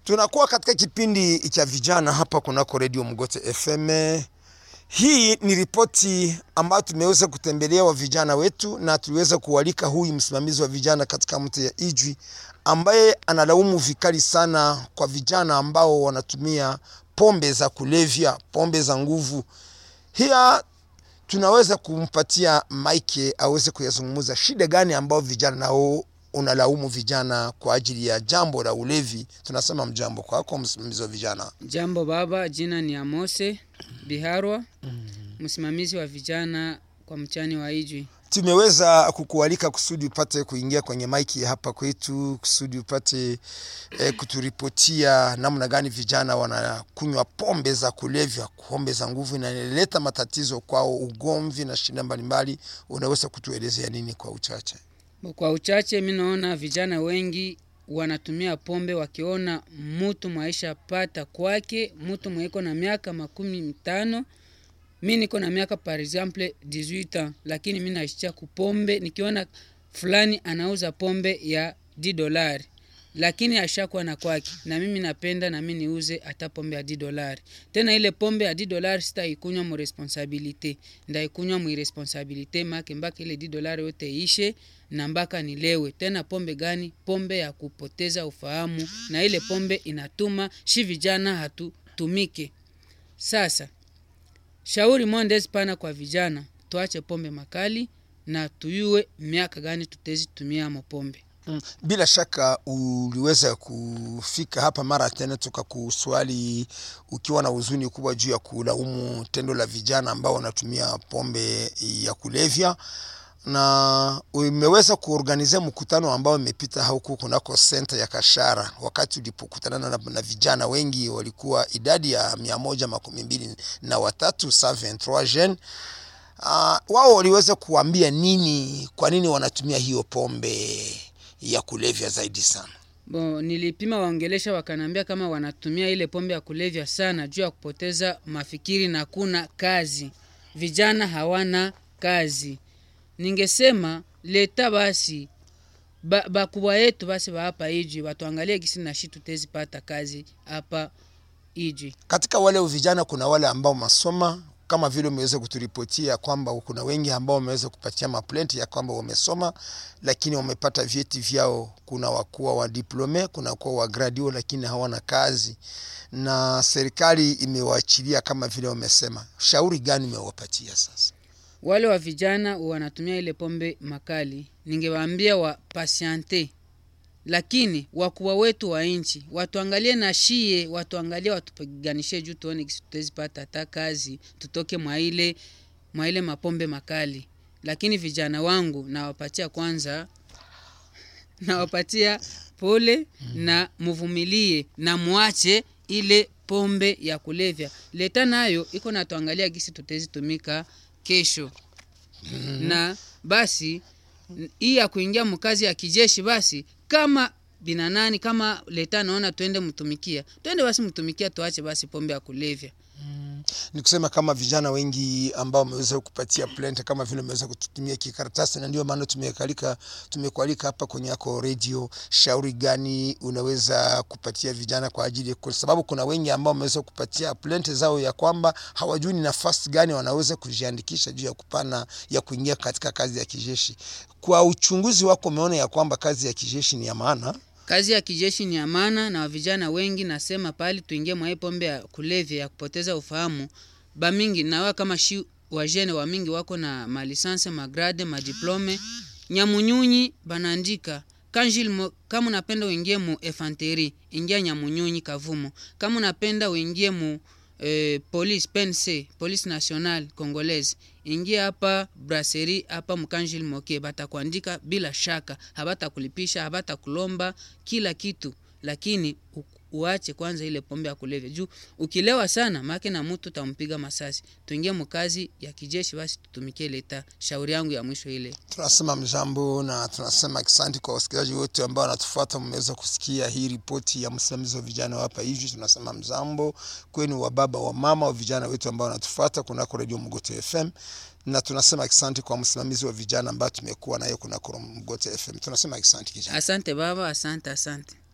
Tunakuwa katika kipindi cha vijana hapa kunako redio Mgote FM. Hii ni ripoti ambayo tumeweza kutembelea wa vijana wetu na tuliweza kualika huyu msimamizi wa vijana katika mji ya Ijwi ambaye analaumu vikali sana kwa vijana ambao wanatumia pombe za kulevya, pombe za nguvu. Hiya tunaweza kumpatia Mike aweze kuyazungumza shida gani ambao vijana nao unalaumu vijana kwa ajili ya jambo la ulevi. Tunasema mjambo kwako, msimamizi wa vijana. Jambo baba, jina ni Amose Biharwa, msimamizi wa vijana kwa mchani wa Ijwi. Tumeweza kukualika kusudi upate kuingia kwenye maiki hapa kwetu, kusudi upate eh, kuturipotia namna gani vijana wanakunywa pombe za kulevya, pombe za nguvu, na inaleta matatizo kwao, ugomvi na shida mbalimbali. Unaweza kutuelezea nini kwa uchache? Kwa uchache, mi naona vijana wengi wanatumia pombe wakiona mutu maisha pata kwake, mutu mweko na miaka makumi mitano mi niko na miaka par exemple 18 ans, lakini mi naishia kupombe. Nikiona fulani anauza pombe ya 10 dolari lakini ashakuwa na kwake, na mimi napenda na mimi niuze hata pombe ya 10 dolari. Tena ile pombe ya 10 dolari sitaikunywa mu responsabilite, ndaikunywa mu irresponsabilite make mpaka ile 10 dolari yote ishe na mpaka nilewe. Tena pombe gani? Pombe ya kupoteza ufahamu, na ile pombe inatuma shi vijana hatutumike. Sasa shauri mwandezi pana kwa vijana, tuache pombe makali na tuyue miaka gani tutezi tumia mo pombe. Mm, Bila shaka uliweza kufika hapa mara tena tukakuswali ukiwa na huzuni kubwa juu ya kulaumu tendo la vijana ambao wanatumia pombe ya kulevya, na umeweza kuorganizia mkutano ambao imepita huku kunako senta ya Kashara, wakati ulipokutana na, na vijana wengi walikuwa idadi ya mia moja makumi mbili na watatu 123 jeunes. Uh, wao waliweza kuambia nini, kwa nini wanatumia hiyo pombe ya kulevya zaidi sana. Bo, nilipima waongelesha wakanambia kama wanatumia ile pombe ya kulevya sana juu ya kupoteza mafikiri na kuna kazi. Vijana hawana kazi. Ningesema leta basi ba, bakubwa yetu basi wa hapa Ijwi watuangalie gisi na shi tutezi pata kazi hapa Ijwi. Katika wale vijana kuna wale ambao masoma kama vile umeweza kuturipotia kwamba kuna wengi ambao wameweza kupatia maplenti ya kwamba wamesoma lakini wamepata vyeti vyao. Kuna wakuwa wa diplome, kuna kuwa wa graduo, lakini hawana kazi na serikali imewaachilia kama vile wamesema. Shauri gani umewapatia sasa? Wale wa vijana wanatumia ile pombe makali, ningewaambia wa pasiante, lakini wakubwa wetu wa nchi watuangalie na shie, watuangalie, watupiganishe juu tuone kisi tutezi pata hata kazi, tutoke mwa ile mwa ile mapombe makali. Lakini vijana wangu nawapatia kwanza, nawapatia pole na muvumilie na muache ile pombe ya kulevya. Leta nayo iko natuangalia gisi tutezi tumika kesho na basi n- hii ya kuingia mkazi ya kijeshi basi kama binanani kama leta naona twende mtumikia twende basi mtumikia tuache basi pombe ya kulevya ni kusema kama vijana wengi ambao wameweza kupatia plente kama vile wameweza kututumia kikaratasi, na ndio maana tumekalika tumekualika hapa kwenye yako radio. Shauri gani unaweza kupatia vijana kwa ajili, kwa sababu kuna wengi ambao wameweza kupatia plente zao ya kwamba hawajui ni nafasi gani wanaweza kujiandikisha juu ya kupana ya kuingia katika kazi ya kijeshi. Kwa uchunguzi wako umeona ya kwamba kazi ya kijeshi ni ya maana. kazi ya kijeshi ni amana na vijana wengi nasema pali tuingie mwa hii pombe ya kulevya ya kupoteza ufahamu bamingi nawa kama shi wajene wa mingi wako na malisanse magrade madiplome nyamunyunyi banaandika kanjil mo, kama unapenda uingie mu efanteri ingia nyamunyunyi kavumo kama unapenda uingie mu eh, police pense police nationale congolaise ingia hapa brasserie hapa mkanjil moke batakuandika bila shaka habatakulipisha habatakulomba kila kitu lakini u- uache kwanza ile pombe ya kulevya juu ukilewa sana make na mtu tampiga masasi tuingie mkazi ya kijeshi basi tutumikie leta shauri yangu ya mwisho ile Tunasema mjambo na tunasema asante kwa wasikilizaji wote ambao wanatufuata. Mmeweza kusikia hii ripoti ya msimamizi wa vijana wa hapa hivi. Tunasema mjambo kwenu wa baba wa mama wa vijana wetu ambao wanatufuata kunako redio Mgote FM, na tunasema asante kwa msimamizi wa vijana ambayo tumekuwa naye kunako Mgote FM. Tunasema asante kijana. asante baba asante asante